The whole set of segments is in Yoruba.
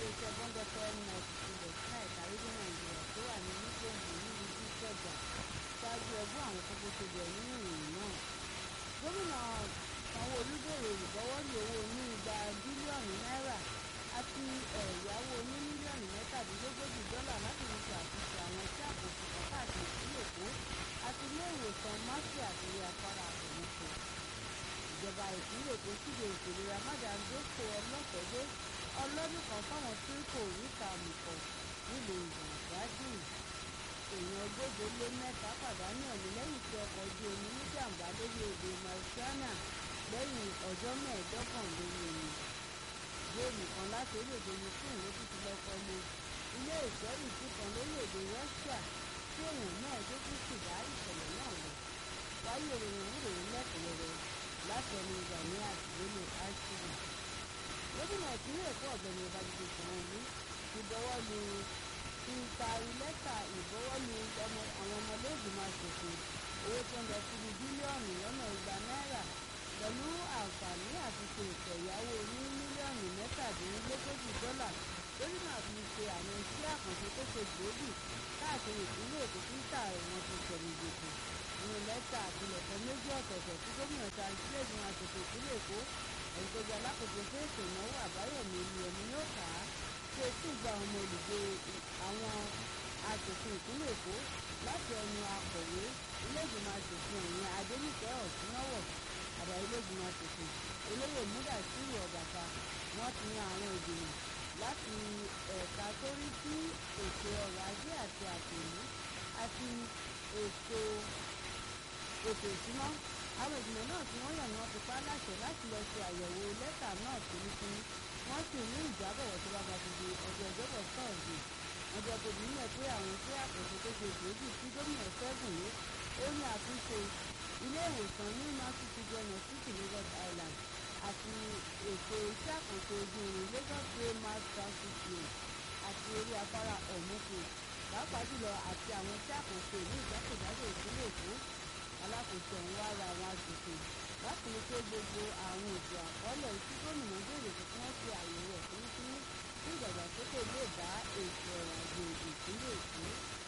iléeṣẹ́ bọ́ńdọ́fẹ́ ninety two dot nine kárídé nàìjíríà tó wà ní nígbòǹgbò nílùú ìkẹjà ṣáájú ẹgbọ́n àwọn kókó tó bẹ̀ nínú ìròyìn náà. gómìnà sanwó-olú bèrè ìbọwọ́lù owó ní igba bílíọ̀nù náírà àti ẹ̀yáwó ní mílíọ̀nù mẹ́tàdínlógójì dọ́là láti fi ṣe àtúnṣe àwọn iṣẹ́ àkóso káàkiri ìpínlẹ̀ èkó àti ilé ìwòsàn máṣí àti ilé afárá àbẹ̀mọ́kọ. ìjọba ìpínlẹ̀ èkó síde ètò ìlera májàndókò ọlọ́fẹ̀dé ọlọ́dún kan fáwọn tí kò rí kàmùkọ̀ nílùú ìgbàgbádùn èèyàn ogóje lé mẹ́ta pàdánù ẹ̀mí lẹ́yìn tí ọkọ̀ ojú omi níjàmbá lórí odò Mauritania lẹ́yìn ọjọ́ mẹ́ẹ̀ẹ́dọ́gbọ̀n lórí omi. géèmù kan láti orílẹ̀-èdè Ukraine ló tún ti lọ kọlu ilé ìgbẹ́rùsí kan lórílẹ̀-èdè Russia tí èèyàn mẹ́ẹ̀ẹ́dógún sì dá ìṣẹ̀lẹ̀ náà lọ. wáyé ìròyìn ìròyìn lẹ́kùnrẹ́rẹ́ láti ẹnu Gani àtìlélò àṣírí. gómìnà ìpínlẹ̀ Èkó ọ̀gbẹ́ni Babájídé Sanwó-Olú ti bọwọ́ lu ti taari lẹ́tà ìbọwọ́lù àwọn ọmọlẹ́gbìmọ̀ aṣòfin owó tó ń lọ síbi bílíọ̀nù lọ́nà igba náírà pẹ̀lú àǹfààní àti ṣe ètò ìyàwó ní mílíọ̀nù mẹ́tàdínlógójì dọ́là lórí náà fi ṣe àwọn iṣẹ́ àkànṣe tó ṣe gbòógì káàkiri ìpínlẹ̀ Èkó títà wọn ti tẹ̀lé gbèsè nínú lẹ́tà àpilẹ̀kọ méjì ọ̀tọ̀ọ̀tọ̀ tí gómìnà ta sílẹ̀gbìmọ̀ aṣòfin ìpínlẹ̀ Èkó ẹni tó jẹ́ alákòóso fún ètò ìnáwó àbáyọ̀mí ìlú yóò kà á ṣe tí gba ọmọ olùgbé àwọn aṣòfin ìpínlẹ̀ Èkó láti ẹnu akọ̀wé iléègbìmọ̀ aṣòfin ẹ̀yìn Adéníkẹ́ Ọ̀túnọ́wọ̀ àbá iléègbìmọ̀ aṣòfin olóyè Múdàsírù Ọ̀bàtà wọ́n ti yan àwọn ìgbìmọ̀ láti ẹ̀ka tó rí sí ètò ọrọ̀ ajé àti àtòlú àti ètò ètò ìṣúná àwọn ìgbìmọ̀ náà tí wọ́n yàn ni wọ́n ti pa láṣẹ láti lọ ṣe àyẹ̀wò lẹ́tà náà fínífíní wọ́n sì ní ìjábọ̀wọ̀ tó bá bá ti di ọjọ́ ìjọba sọ́ọ̀dì wọ́n jẹ́ kó nílẹ̀ pé àwọn iṣẹ́ àkóso tó ṣe gbòógì tí gómìnà ṣẹ́gun yìí ó ní àtúnṣe ilé ìwòsàn ní nurse children hospital ní Rhode Island àti ètò iṣẹ́ àkóso ojú irin Lagos Rail Mass Transit Way àti orí afárá ọ̀mùkù pàápàá jùlọ àti àwọn iṣẹ́ àkóso ìlú ìjákèjádò ìpínlẹ̀ Èkó alákòóso ọ̀hún wá ra àwọn aṣòfin láti rí pé gbogbo àwọn ètò àkọọ́lẹ̀ tí gómìnà béèrè fún kí wọ́n ṣe àyẹ̀wò ẹ̀ fínífíní tí ìdàgbàsókè lè bá ètò ọrọ̀ ajé ìpínlẹ̀ Èkó.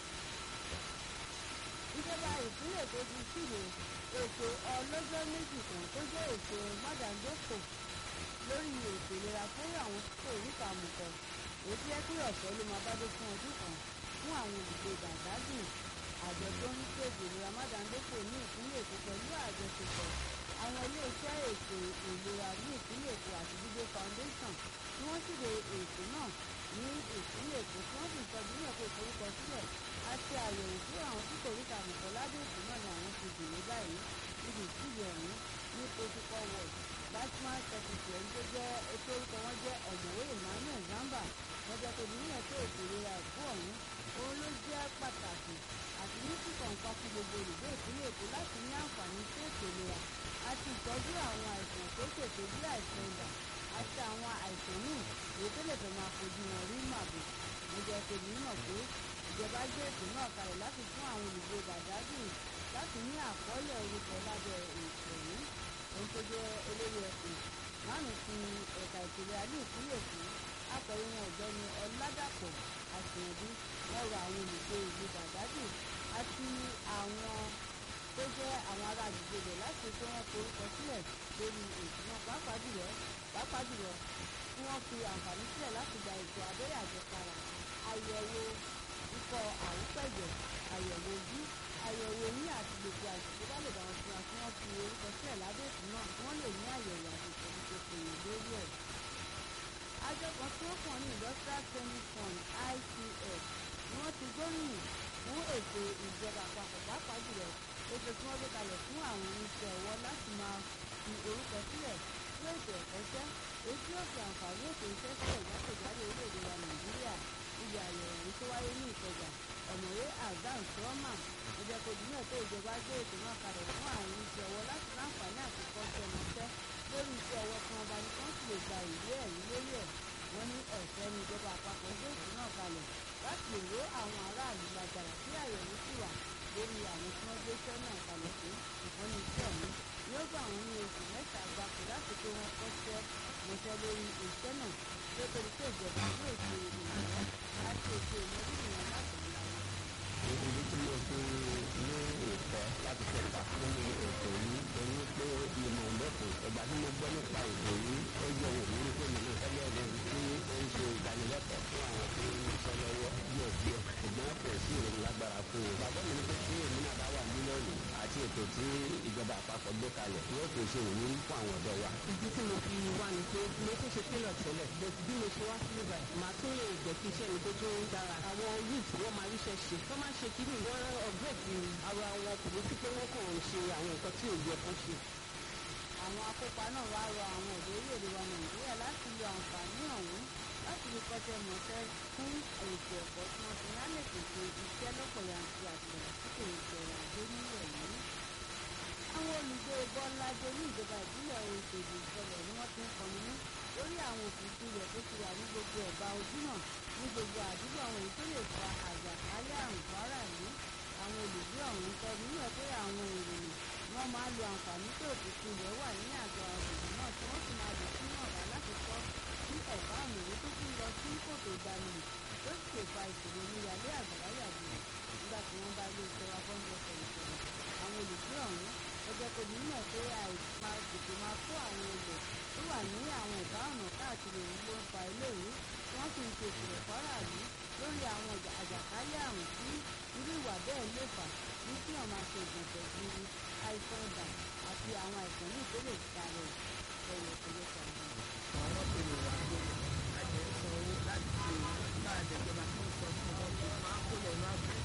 ìjọba ìpínlẹ̀ Èkó ti ṣíde ètò ọlọ́jọ́ méjì kan tó jẹ́ ètò mádàndókò lórí ètò ìlera fún àwọn tó rí kàmùkọ èyí tí ẹ pé ọ̀fẹ́ ló máa bá dé fún ọdún kan fún àwọn olùgbé Badagry àjọ tó ń ṣètò ìlera mádàndókò ní ìpínlẹ̀ Èkó pẹ̀lú àjọṣepọ̀ àwọn iléeṣẹ́ ètò ìlera ní ìpínlẹ̀ Èkó àti Dídé Foundation tí wọ́n ṣíde ètò náà ní ìpínlẹ̀ Èkó tí wọ́n sì tọ́jú ní ẹ̀kọ́ ìforúkọ sílẹ̀ àti àyẹ̀wò fún àwọn tí kò rí kàmùkọ́ lábẹ́ ètò náà ni àwọn ti dèrè báyìí níbi ìtúlẹ̀ ọ̀hún ní protocol ward batman secretary ẹni tó jẹ́ ètò orúkọ wọn jẹ́ ọ̀mọ̀wé Emmanuel Zamba wọ́n jẹ́ kó nílẹ̀ pé ètò ìlera ẹ̀kọ́ ọ̀hún òun ló jẹ́ pàtàkì àti ní kíkọ̀ nǹkan fún gbogbo olùgbé ìpínlẹ̀ Èkó láti ní àǹfààní sí ètò ìlera àti ìtọ́jú àwọn àìsàn tó ṣètò bí àìsàn ibà àti àwọn àìsàn míì èyí tó lè fẹ́ máa fojú wọn rí màbò mo jẹ́ kó nímọ̀ pé ìjọba gbé ètò náà kalẹ̀ láti fún àwọn olùgbé Badagry láti ní àkọọ́lẹ̀ orúkọ lábẹ́ ètò ọ̀hún ohun tó jẹ́ olórí ẹkùn márùn ti ẹ̀ka ìpìlẹ̀ alẹ́ ìpínlẹ̀ Èkó akọ̀wé wọn ọ̀gbẹ́ni Ọládàpọ̀ àṣeyànjú wọ́n rọ àwọn olùgbé ìlú Badagry àti àwọn tó jẹ́ àwọn ará àdúgbò rẹ̀ láti pé wọ́n forúkọ sílẹ̀ lórí ètò náà pàápàá jùlọ pàápàá jùlọ kí wọ́n fi àǹfààní sílẹ̀ láti gba ètò abẹ́rẹ́ àjẹsára àyẹ̀wò ikọ̀ àrùpẹ̀jẹ̀ àyẹ̀wò ojú àyẹ̀wò ní àti gbogbo àìsàn tó bá lè bá wọn fura kí wọ́n fi orúkọ sílẹ̀ lábẹ́ ètò náà kí wọ́n lè ní àyẹ̀wò àti ìtọ́jú tó péye lórí ẹ̀. àjọ kan tí ó kàn ní industrial training fund ICF ni wọ́n ti gbóríyìn fún ètò ìjọba àpapọ̀ pàápàá jùlọ ètò tí wọ́n gbé kalẹ̀ fún àwọn oníṣẹ́ ọwọ́ láti máa fi orúkọ sílẹ̀ fún ètò ẹ̀kọ́ṣẹ́ èyí tí yóò fi àǹfààní ètò iṣẹ́ sílẹ̀ jákèjádò orílẹ̀-èdè wa Nàìjíríà ibi àyẹ̀wò yìí tó wáyé ní Ìkẹjà ọ̀mọ̀wé azan sọ́ọ́mà ẹ̀jẹ̀ kojú náà tó ìjọba gbé ètò náà kalẹ̀ fún àwọn oníṣẹ́ ọwọ́ láti láǹfààní àkókò ṣẹmọṣẹ́ lórí iṣẹ́ ọwọ́ kan ọba ní kán sì lè gba ìwé ẹ̀rí lórí ẹ̀ wọ́n ní ọ̀fẹ́ ní ìjọba àpapọ̀ gbé ètò náà kalẹ̀ láti lè ró àwọn aráàlú lágbára tí àyẹ̀wò sì wà lórí àwọn tí wọ́n gbé iṣẹ́ náà kalẹ̀ fún ìwọ́n ní iṣẹ́ ọ̀hún yóò gbà wọ́n ní oṣù mẹ́ta gbáko láti pé wọ́n kọ́ṣẹ́ mọṣẹ́ lórí iṣẹ́ náà tó torí pé ìjọba yóò ṣe ìrànwọ́ àti ètò ìmọ̀lẹ́yìn wọn láti ń láyé. ìdí tí mo fi ní ìfẹ́ láti kẹta nínú ètò yìí torí pé ìmọ̀ lọ́kùn ìgbà tí mo gbọ́ nípa ètò yìí ó yẹ wò mí pé mi náà fẹ́lẹ́ ẹni tí ó ń ṣe ìdánilẹ́kọ̀ọ́ fún àwọn tó ń sọ lọ́wọ́ díẹ̀ díẹ̀ ṣùgbọ́n kò sí ìròyìn lágbára fún un. bàbá mi ní pé tí èmi náà bá wà mílíọ̀nù àti ètò tí ìjọba àpapọ̀ gbé kalẹ̀ yóò kò ṣe òní fún àwọn ọ̀dọ́ wa. ìdí tí mo fi wá ni pé mo tún ṣe télọ̀ tẹ́lẹ̀ bẹ́ẹ̀ bí mo ṣe wá sí ibà màá tún lè jẹ́ kí iṣẹ́ mi tó tún dára àwọn youth wọ́n máa ríṣẹ́ ṣe wọ́n máa ṣe kíní wọ́n ọ̀gbẹ́ẹ̀tì ara wọn kò ní sí pé wọ́n kàn ń ṣe àwọn nǹkan tí ò yẹ kó ṣe. àwọn akópa náà wá rọ àwọn ọ̀dọ́ orílẹ̀-èdè wa nàìjíríà láti lo àǹfààní ọ̀hún láti fi kọ́ṣẹ́ mọ̀ṣẹ́ fún ètò ẹ̀kọ́ tí wọ́n ti ní á lè pèsè iṣẹ́ lọ́pọ̀ yanturu àti ìdàgbàsókè ètò ọrọ̀ ajé nílẹ̀ yìí. àwọn olùgbé bọ́lájẹ ní ìjọba ìbílẹ̀ Òṣèlú ìṣẹ̀lẹ̀ ni wọ́n ti ń kọminú lórí àwọn òkùnkùn rẹ̀ tó ti wà ní gbogbo ẹ̀bá ojúnà ní gbogbo àdúgbò àwọn èyí tó lè fa àjàkálẹ̀ àrùn fáráàlú àwọn olùgbé ọ̀hún sọ nínú ẹ̀ pé àwọn ìròyìn wọ́n máa lo àǹfààní tó òkùnkùn rẹ̀ wà ní àgọ́ àgbègbè náà tí wọ́n sì máa lò sínú ọ̀rá láti kọ́ sí ẹ̀bá ọ̀nà èyí tó tún lọ sí kòtò ìdánimọ̀ tó sì lè fa ìṣòro níyàlé àgbàrá yàgbé nígbà tí wọ́n bá ilé iṣẹ́ wa bọ́ńdọ̀ sọ̀rọ̀ sọ̀rọ̀ àwọn olùgbé ọ̀hún ọjọ́ kò ní mọ̀ pé àìsàn tètè máa kó àwọn olè tó wà ní àwọn ẹ̀bá ọ̀nà káàkiri òun ló ń fa eléyìí tí wọ́n sì ń ṣe ìṣòro fáráàlú lórí àwọn àjàkálẹ̀ àrùn tí irú ìwà bẹ́ẹ̀ lè fà ní kí wọ́n máa ṣe ìgbọ̀nsẹ̀ gburu àìsàn ọ̀dà àti àwọn àìsàn ní ìpínlẹ̀ ìsàlẹ̀ ẹ̀yọ̀ ọ̀pọ̀lọpọ̀ àwọn. àwọn tó lè wá dé àjẹ́ sanwó láti ṣe bá àjẹjọba tó ń sọ fún wọn tó máa kó lẹ́nu àgbẹ̀